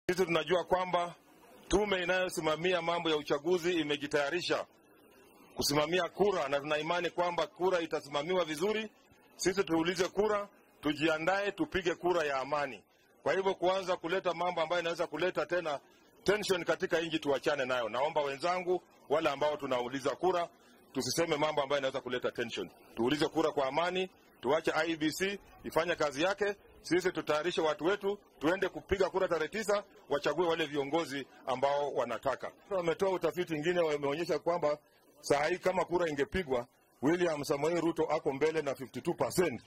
Sisi tunajua kwamba tume inayosimamia mambo ya uchaguzi imejitayarisha kusimamia kura, na tuna imani kwamba kura itasimamiwa vizuri. Sisi tuulize kura, tujiandae, tupige kura ya amani. Kwa hivyo kuanza kuleta mambo ambayo inaweza kuleta tena tension katika nchi tuachane nayo. Naomba wenzangu wale ambao tunauliza kura tusiseme mambo ambayo inaweza kuleta tension. Tuulize kura kwa amani, tuache IEBC ifanye kazi yake. Sisi tutayarishe watu wetu, tuende kupiga kura tarehe tisa, wachague wale viongozi ambao wanataka. Wametoa utafiti ingine, wameonyesha kwamba saa hii kama kura ingepigwa, William Samoei Ruto ako mbele na 52%.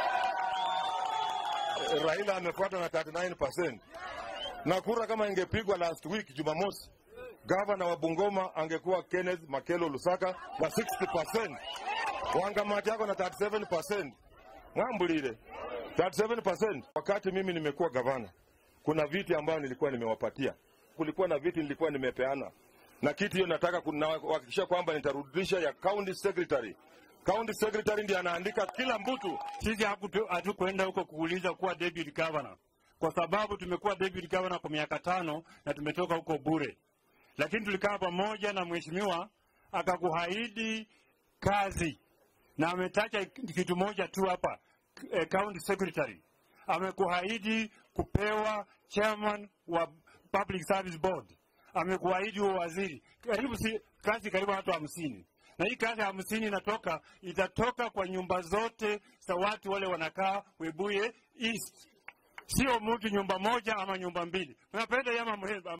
Raila amefuata na 39%. Na kura kama ingepigwa last week Jumamosi, gavana wa Bungoma angekuwa Kenneth Makelo Lusaka na 60%. Wangamati yako na 37%. Mwambulile 37%. Wakati mimi nimekuwa gavana, kuna viti ambayo nilikuwa nimewapatia, kulikuwa na viti nilikuwa nimepeana, na kiti hiyo nataka kuhakikisha kwamba nitarudisha ya county secretary. County secretary ndiye anaandika kila mtu. Sisi hatukwenda huko kuuliza kuwa deputy governor, kwa sababu tumekuwa deputy governor kwa miaka tano na tumetoka huko bure, lakini tulikaa pamoja na mheshimiwa akakuahidi kazi, na ametacha kitu moja tu hapa eh, county secretary amekuahidi kupewa chairman wa public service board, amekuahidi huo waziri, karibu si, kazi karibu watu hamsini na hii kazi hamsini inatoka itatoka kwa nyumba zote za watu wale wanakaa Webuye East, sio mtu nyumba moja ama nyumba mbili. Unapenda yama